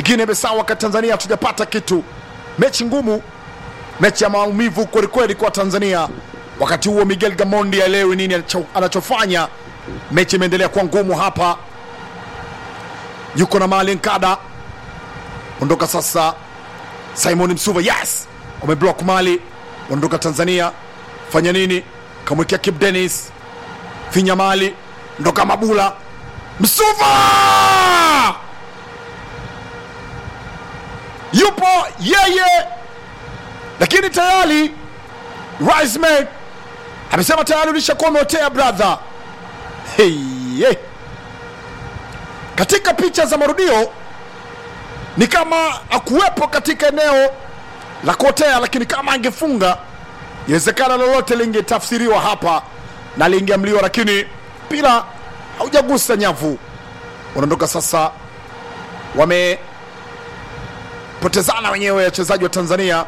Guinea Bissau, wakati Tanzania hatujapata kitu. Mechi ngumu, mechi ya maumivu kwelikweli kwa Tanzania. Wakati huo Miguel Gamondi aelewi nini anacho- anachofanya. Mechi imeendelea kuwa ngumu hapa, yuko na Mali Nkada, ondoka sasa. Simon Msuva, yes, wameblock Mali, ondoka Tanzania. Fanya nini? Kamwekea Kip Dennis, finya Mali, ndoka Mabula, Msuva yupo yeye, lakini tayari Riceman amesema tayari ulishakuwa umeotea brother. Hey, hey. Katika picha za marudio ni kama akuwepo katika eneo la kuotea, lakini kama angefunga inawezekana lolote lingetafsiriwa hapa na lingeamliwa, lakini mpira haujagusa nyavu. Wanaondoka sasa, wamepotezana wenyewe wachezaji wa Tanzania.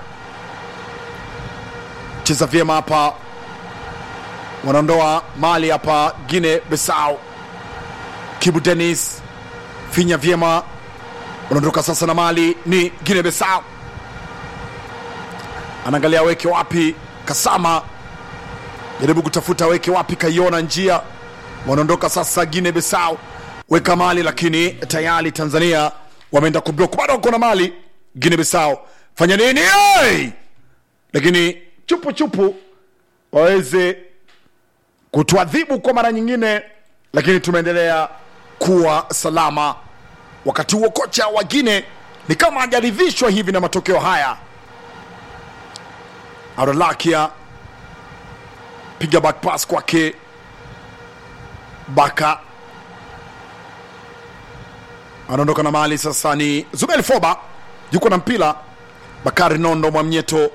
Cheza vyema hapa, wanaondoa mali hapa. Guinea Bissau, Kibu Dennis finya vyema, wanaondoka sasa na mali ni Guinea Bissau, anaangalia aweke wapi. Kasama jaribu kutafuta aweke wapi, kaiona njia. Wanaondoka sasa Guinea Bissau, weka mali, lakini tayari Tanzania wameenda kublock, bado wako na mali. Guinea Bissau fanya nini? Hey! Lakini chupu chupu waweze kutuadhibu kwa mara nyingine, lakini tumeendelea kuwa salama. Wakati huo kocha wa Guinea ni kama hajaridhishwa hivi na matokeo haya. Aralakia piga back pass kwake Baka anaondoka na mali sasa, ni Zubeli Foba yuko na mpira. Bakari Nondo Mwamnyeto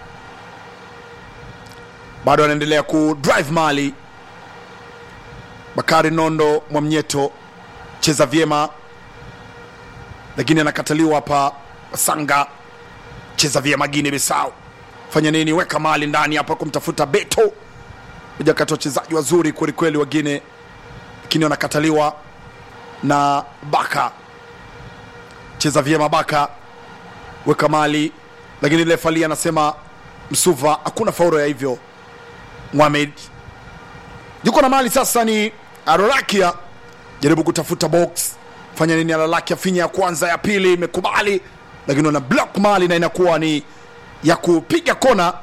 bado anaendelea ku drive mali. Bakari Nondo Mwamnyeto cheza vyema, lakini anakataliwa hapa. Sanga cheza vyema. Guinea Bissau fanya nini? Weka mali ndani hapa kumtafuta Beto, moja kati ya wachezaji wazuri kwelikweli wa Guinea, lakini wanakataliwa na Baka. Cheza vyema Baka, weka mali, lakini lefali anasema Msuva, hakuna fauro ya hivyo. Mohamed yuko na mali sasa, ni Arolakia jaribu kutafuta box, fanya nini? Arolakia finya ya kwanza, ya pili imekubali, lakini wana block mali na inakuwa ni ya kupiga kona.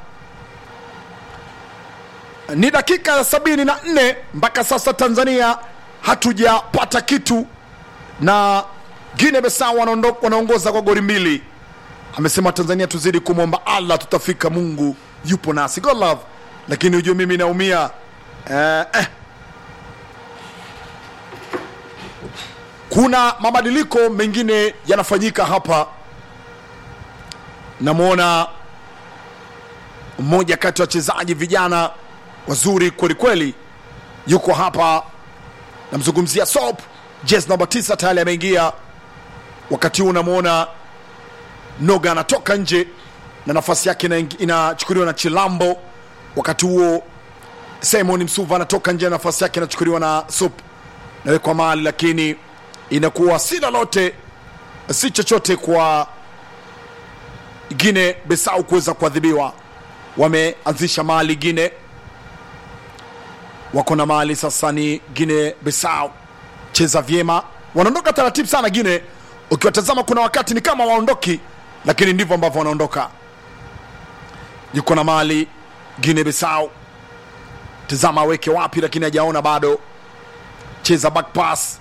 Ni dakika ya sabini na nne mpaka sasa, Tanzania hatujapata kitu na Guinea Bissau wanaondo- wanaongoza kwa goli mbili. Amesema Tanzania tuzidi kumwomba Allah, tutafika, Mungu yupo nasi. God love, lakini hujue mimi naumia eh, eh. Kuna mabadiliko mengine yanafanyika hapa. Namwona mmoja kati ya wachezaji vijana wazuri kwelikweli yuko hapa, namzungumzia Sop jezi namba tisa tayari ameingia. Wakati huu unamwona Noga anatoka nje na nafasi yake ina- inachukuliwa na Chilambo. Wakati huo Simon Msuva anatoka nje na nafasi yake inachukuliwa na Sup, nawekwa mali, lakini inakuwa si lolote si chochote kwa Guinea Bissau kuweza kuadhibiwa. Wameanzisha mali Guinea, wako na mali sasa. Ni Guinea Bissau, cheza vyema, wanaondoka taratibu sana Guinea. Ukiwatazama kuna wakati ni kama waondoki, lakini ndivyo ambavyo wanaondoka. Yuko na mali Guinea Bissau, tazama aweke wapi, lakini hajaona bado. Cheza back pass,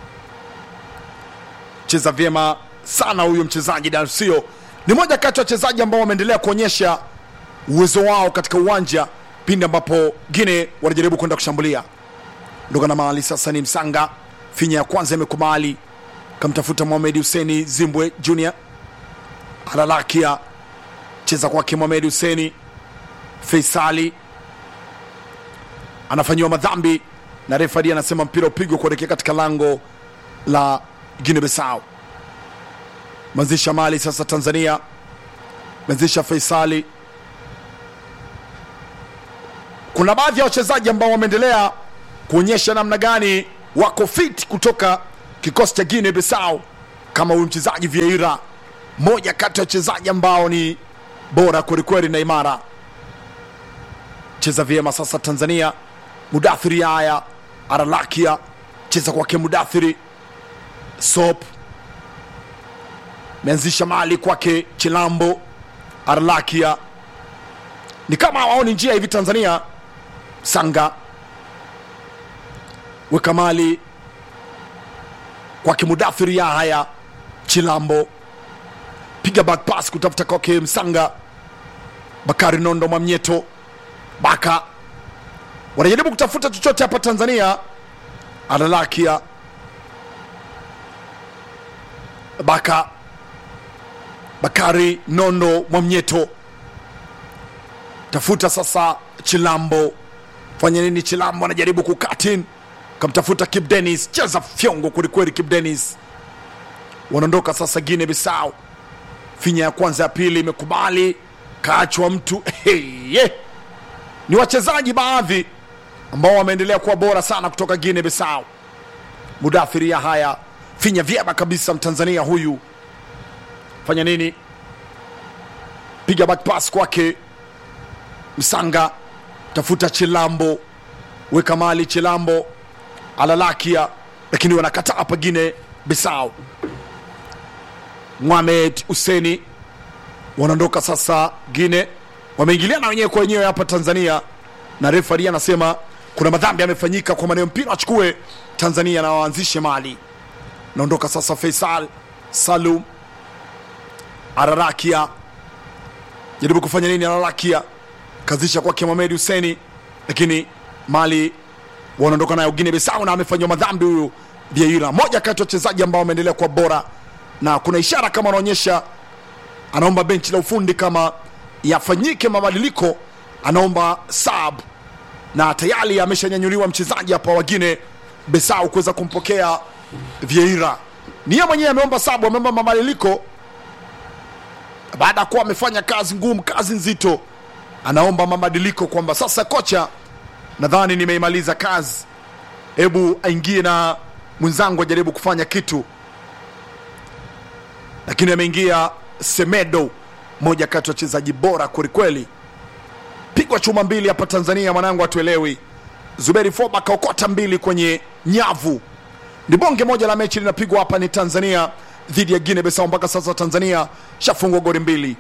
cheza vyema sana huyu mchezaji Darsio ni moja kati ya wachezaji ambao wameendelea kuonyesha uwezo wao katika uwanja pindi ambapo Guinea wanajaribu kwenda kushambulia. Ndoka na mali sasa ni Msanga, finya ya kwanza imekubali, kamtafuta Mohamed Huseni Zimbwe Junior, alalakia cheza kwake Mohamed Huseni Feisali anafanyiwa madhambi na refari anasema mpira upigwe kuelekea katika lango la Guinea Bissau. Manzisha mali sasa, Tanzania manzisha Faisali. Kuna baadhi ya wachezaji ambao wameendelea kuonyesha namna gani wako fit kutoka kikosi cha Guinea Bissau. kama huyu mchezaji Vieira, moja kati ya wachezaji ambao ni bora kwelikweli na imara. Cheza vyema sasa Tanzania. Mudathiri haya Aralakia cheza kwake Mudathiri Sop meanzisha mali kwake Chilambo Aralakia, ni kama hawaoni njia hivi Tanzania. Sanga weka mali kwake Mudathiri haya Chilambo piga back pass kutafuta kwake Msanga Bakari Nondo Mwamnyeto Baka wanajaribu kutafuta chochote hapa Tanzania. Analakia Baka Bakari Nondo Mwamnyeto tafuta sasa Chilambo, fanya nini? Chilambo anajaribu kukatin, kamtafuta Kip Dennis, cheza fyongo kwelikweli. Kip Dennis wanaondoka sasa Guinea Bissau finya ya kwanza ya pili imekubali kaachwa mtu hey, yeah. Ni wachezaji baadhi ambao wameendelea kuwa bora sana kutoka Guinea Bissau. Mudathiri ya haya finya vyema kabisa, Mtanzania huyu fanya nini? Piga back pass kwake Msanga, tafuta Chilambo, weka mali Chilambo alalakia, lakini wanakataa hapa Guinea Bissau. Mohamed Huseni wanaondoka sasa Gine, wameingiliana wenyewe kwa wenyewe hapa Tanzania, na refari anasema kuna madhambi yamefanyika, kwa maneno mpira achukue Tanzania na waanzishe mali. Naondoka sasa Faisal Salum Ararakia, jaribu kufanya nini? Ararakia kazisha kwake Mohamed Huseni, lakini mali wanaondoka nayo Guinea Bissau, na amefanyiwa madhambi huyu Vieira, moja kati ya wachezaji ambao wameendelea kuwa bora na kuna ishara kama anaonyesha anaomba benchi la ufundi kama yafanyike mabadiliko, anaomba sub na tayari ameshanyanyuliwa mchezaji hapa wagine Besau kuweza kumpokea Vieira. Ni yeye mwenyewe ameomba sub, ameomba mabadiliko baada ya kuwa amefanya kazi ngumu, kazi nzito, anaomba mabadiliko kwamba sasa, kocha, nadhani nimeimaliza kazi, hebu aingie na mwenzangu ajaribu kufanya kitu lakini ameingia Semedo, moja kati ya wachezaji bora kwelikweli. Pigwa chuma mbili hapa Tanzania, mwanangu atuelewi. Zuberi Foba kaokota mbili kwenye nyavu. Ni bonge moja la mechi linapigwa hapa, ni Tanzania dhidi ya Guinea Bissau. Mpaka sasa Tanzania shafungwa goli mbili,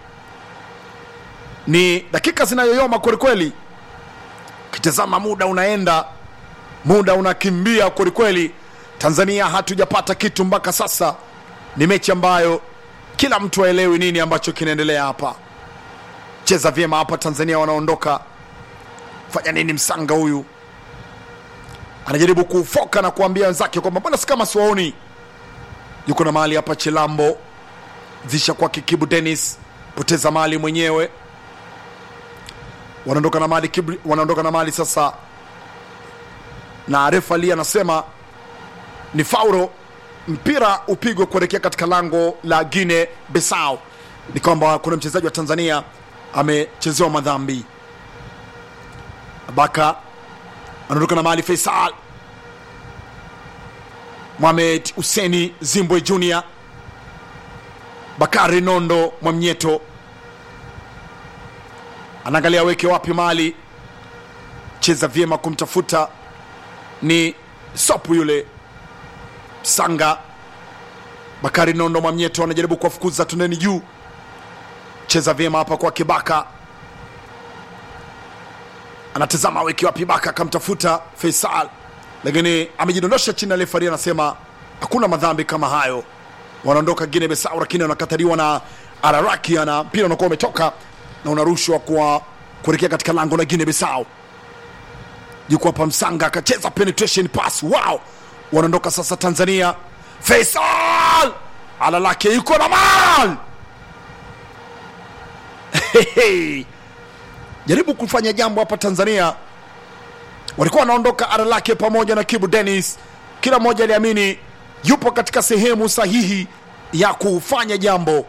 ni dakika zinayoyoma kwelikweli. Ukitazama muda unaenda, muda unakimbia kwelikweli. Tanzania hatujapata kitu mpaka sasa. Ni mechi ambayo kila mtu aelewi nini ambacho kinaendelea hapa. Cheza vyema hapa Tanzania, wanaondoka fanya nini? Msanga huyu anajaribu kufoka na kuambia wenzake kwamba mbona si kama siwaoni. Yuko na mali hapa, Chilambo zisha kwa Kibu Dennis, poteza mali mwenyewe, wanaondoka na mali Kibu, wanaondoka na mali sasa, na refa Ali anasema ni faulo mpira upigwe kuelekea katika lango la Guinea Bissau. Ni kwamba kuna mchezaji wa Tanzania amechezewa madhambi. Baka anaondoka na mali. Faisal Mohamed Huseni Zimbwe Junior, Bakari Nondo Mwamnyeto anaangalia weke wapi mali, cheza vyema kumtafuta ni sopu yule Sanga Bakari Nondo Mwamnyeto anajaribu kuwafukuza tuneni juu, cheza vyema hapa kwa Kibaka, anatazama weki wapi Baka, akamtafuta Faisal, lakini amejidondosha chini. Refari anasema hakuna madhambi kama hayo. Wanaondoka Guinea Bissau, lakini wanakataliwa na Ararakia na mpira unakuwa umetoka na unarushwa kwa kuelekea katika lango la Guinea Bissau. Yuko hapa Msanga akacheza penetration pass, wow wanaondoka sasa Tanzania. Faisal alalake yuko na mal jaribu kufanya jambo hapa Tanzania. Walikuwa wanaondoka Alalake pamoja na Kibu Dennis, kila mmoja aliamini yupo katika sehemu sahihi ya kufanya jambo.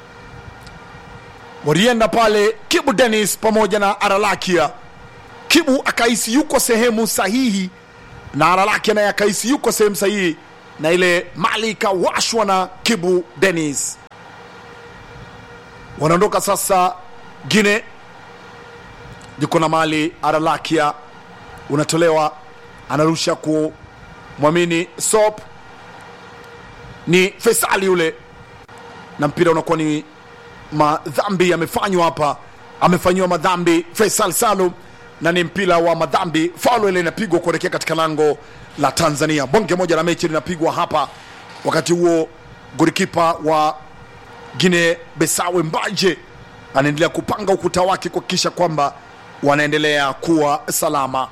Walienda pale Kibu Dennis pamoja na Aralakia. Kibu akahisi yuko sehemu sahihi na Aralakia naye akahisi yuko sehemu sahihi na ile mali ikawashwa na kibu denis wanaondoka sasa gine yuko na mali aralakia unatolewa anarusha kumwamini sop ni fesali yule na mpira unakuwa ni madhambi yamefanywa hapa amefanyiwa madhambi faisal salum na ni mpira wa madhambi faulo ile inapigwa kuelekea katika lango la tanzania bonge moja la mechi linapigwa hapa wakati huo golikipa wa gine besawe mbaje anaendelea kupanga ukuta wake kuhakikisha kwamba wanaendelea kuwa salama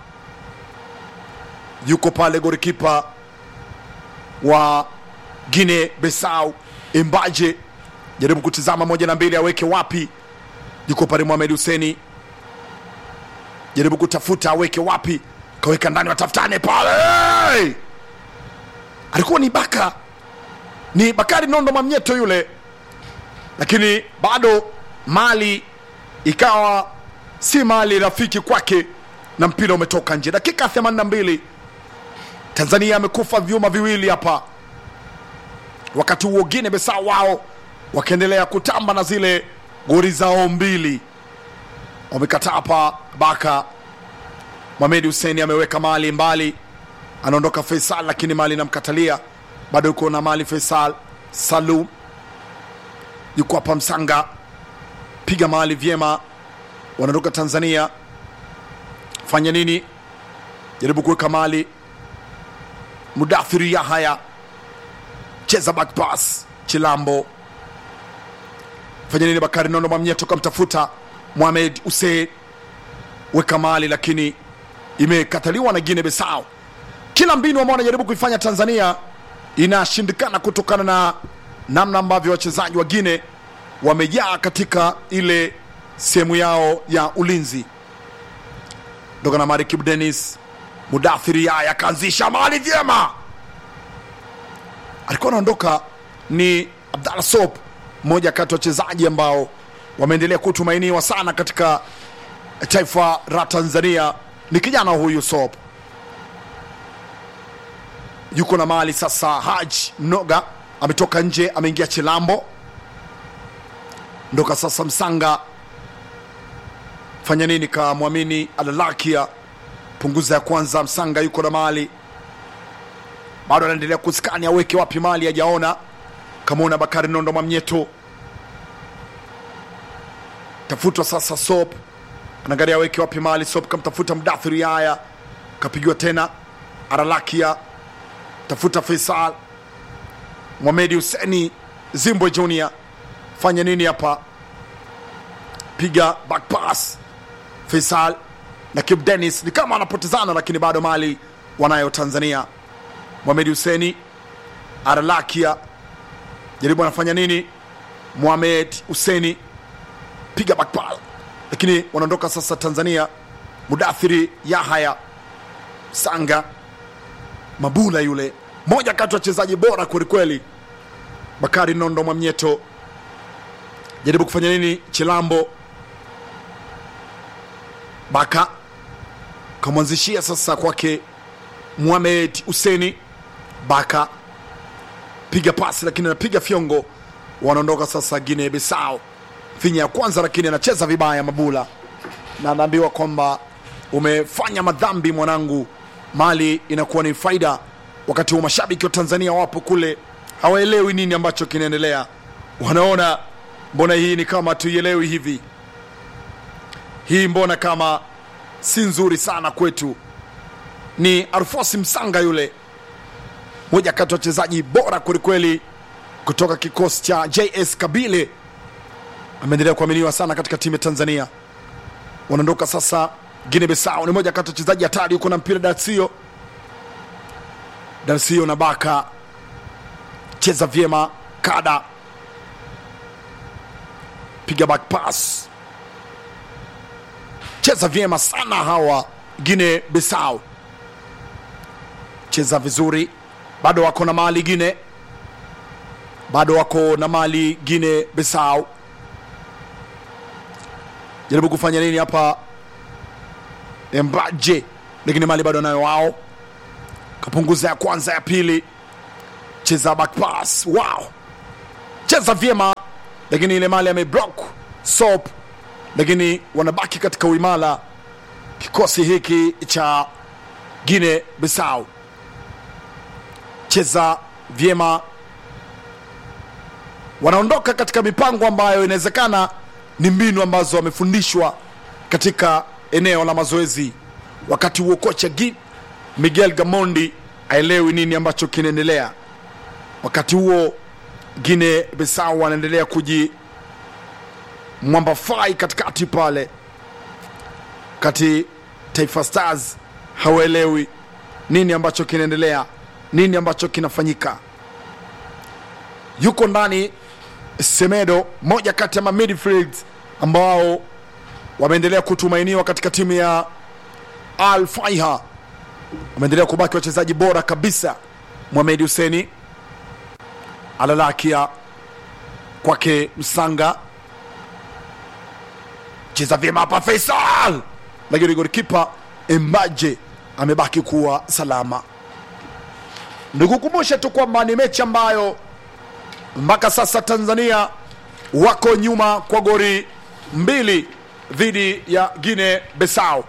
yuko pale golikipa wa gine besau imbaje jaribu kutizama moja na mbili aweke wapi yuko pale Mohamed Huseni jaribu kutafuta aweke wapi kaweka ndani watafutane pale hey! alikuwa ni baka ni bakari nondo mamnyeto yule lakini bado mali ikawa si mali rafiki kwake na mpira umetoka nje dakika 82 tanzania amekufa vyuma viwili hapa wakati huo gine besa wao wakiendelea kutamba na zile gori zao mbili wamekataa hapa baka Mohamed Hussein ameweka mali mbali anaondoka Faisal lakini mali inamkatalia bado yuko na mali Faisal Salum yuko hapa Msanga piga mali vyema wanaondoka Tanzania fanya nini jaribu kuweka mali Mudathiri Yahaya cheza back pass Chilambo fanya nini Bakari Nondo Mwamnyeto kamtafuta Mohamed Hussein weka mali lakini imekataliwa na Guinea Bissau. Kila mbinu ambao wanajaribu kuifanya Tanzania inashindikana kutokana na namna ambavyo wachezaji wa Guinea wamejaa katika ile sehemu yao ya ulinzi. Ndoka na mali Kibu Dennis Mudathiri Yaya akaanzisha mali vyema, alikuwa anaondoka ni Abdallah Sop, mmoja kati ya wachezaji ambao wameendelea kutumainiwa sana katika taifa la Tanzania. Ni kijana huyu Sop, yuko na mali sasa. Haji Mnoga ametoka nje, ameingia Chilambo, ndoka sasa Msanga fanya nini? Kamwamini Alalakia, punguza ya kwanza. Msanga yuko na mali bado anaendelea kuskani, aweke wapi mali, hajaona. Kamwona Bakari Nondo Mwamnyeto, tafutwa sasa. Sop anaangalia aweke wapi mali. Sop kamtafuta Mdathiri Yaya, kapigiwa tena. Aralakia tafuta Faisal Mohamed Huseni Zimbwe Junior, fanya nini hapa? Piga back pass Faisal na Kip Dennis ni kama anapotezana, lakini bado mali wanayo Tanzania. Mohamed Huseni Aralakia jaribu anafanya nini? Mohamed Huseni piga back pass, lakini wanaondoka sasa Tanzania. Mudathiri Yahaya Sanga Mabula yule moja kati ya wachezaji bora kwelikweli. Bakari Nondo Mwamnyeto jaribu kufanya nini? Chilambo Baka kamwanzishia sasa kwake Muhamed Huseni Baka piga pasi, lakini anapiga fyongo. Wanaondoka sasa Guinea Bissau, finya ya kwanza, lakini anacheza vibaya Mabula, na anaambiwa kwamba umefanya madhambi mwanangu. Mali inakuwa ni faida, wakati wa mashabiki wa Tanzania wapo kule, hawaelewi nini ambacho kinaendelea. Wanaona mbona hii ni kama tuielewi hivi, hii mbona kama si nzuri sana kwetu. Ni Alfosi Msanga yule, moja kati ya wachezaji bora kwelikweli kutoka kikosi cha JS Kabile, ameendelea kuaminiwa sana katika timu ya Tanzania. Wanaondoka sasa Guinea Bissau, ni moja kati ya wachezaji hatari, yuko na mpira Darsio, Darsio na Baka, cheza vyema, kada piga back pass, cheza vyema sana hawa Guinea Bissau, cheza vizuri, bado wako na mali Guinea, bado wako na mali Guinea Bissau. Jaribu kufanya nini hapa Mbaje, lakini mali bado nayo wao, kapunguza ya kwanza, ya pili, cheza back pass wow cheza vyema lakini ile mali ameblock sop lakini wanabaki katika uimara kikosi hiki cha Guinea Bissau cheza vyema wanaondoka katika mipango ambayo inawezekana ni mbinu ambazo wamefundishwa katika eneo la mazoezi wakati huo kocha Gi- Miguel Gamondi aelewi nini ambacho kinaendelea wakati huo Guinea Bissau wanaendelea kuji mwambafai katikati pale kati Taifa Stars hawaelewi nini ambacho kinaendelea nini ambacho kinafanyika yuko ndani Semedo, moja kati ya ma midfield ambao wameendelea kutumainiwa katika timu ya Al Faiha, wameendelea kubaki wachezaji bora kabisa. Mohamed Huseni alalakia kwake Msanga, cheza vyema hapa Faisal, lakini golikipa Embaje amebaki kuwa salama. Nikukumbushe tu kwamba ni mechi ambayo mpaka sasa Tanzania wako nyuma kwa goli mbili dhidi ya Guinea Bissau,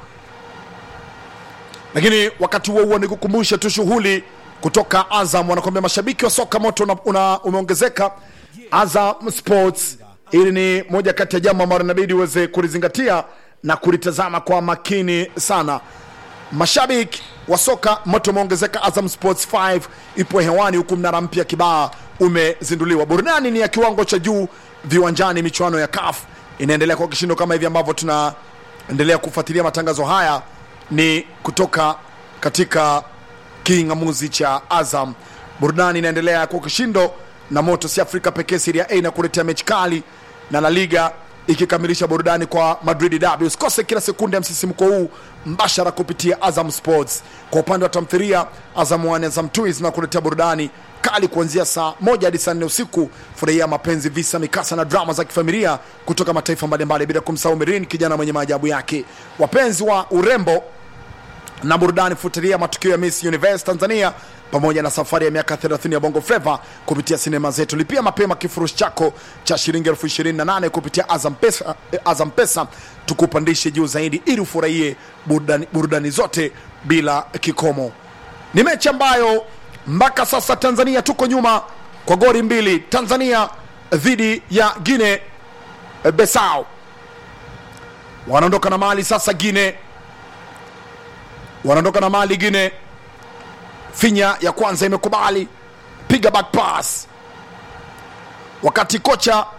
lakini wakati huo huo nikukumbushe tu shughuli kutoka Azam, wanakwambia mashabiki wa soka moto una, una, umeongezeka. Azam Sports, hili ni moja kati ya jambo ambalo inabidi uweze kulizingatia na kulitazama kwa makini sana. Mashabiki wa soka moto umeongezeka. Azam Sports 5 ipo hewani huku mnara mpya Kibaa umezinduliwa. Burudani ni ya kiwango cha juu viwanjani. Michuano ya CAF inaendelea kwa kishindo kama hivi ambavyo tunaendelea kufuatilia matangazo haya, ni kutoka katika king'amuzi cha Azam. Burudani inaendelea kwa kishindo na moto si Afrika pekee, Serie A na kuletea mechi kali na La Liga ikikamilisha burudani kwa Madrid Derby. Usikose kila sekunde ya msisimko huu mbashara kupitia Azam Sports. Kwa upande wa tamthilia, Azam 1 Azam 2 zinakuletea burudani kali kuanzia saa moja hadi saa nne usiku. Furahia mapenzi, visa, mikasa na drama za kifamilia kutoka mataifa mbalimbali, bila kumsahau Mirin, kijana mwenye maajabu yake. Wapenzi wa urembo na burudani, fuatilia matukio ya Miss Universe Tanzania pamoja na safari ya miaka 30 ya Bongo Flava kupitia sinema zetu. Lipia mapema kifurushi chako cha shilingi elfu ishirini na nane kupitia Azam Pesa, eh, Azam Pesa tukupandishe juu zaidi ili ufurahie burudani, burudani zote bila kikomo. Ni mechi ambayo mpaka sasa Tanzania tuko nyuma kwa goli mbili, Tanzania dhidi ya Guinea Bissau. Wanaondoka na mali sasa, Guinea wanaondoka na mali Guinea finya ya kwanza imekubali piga back pass wakati kocha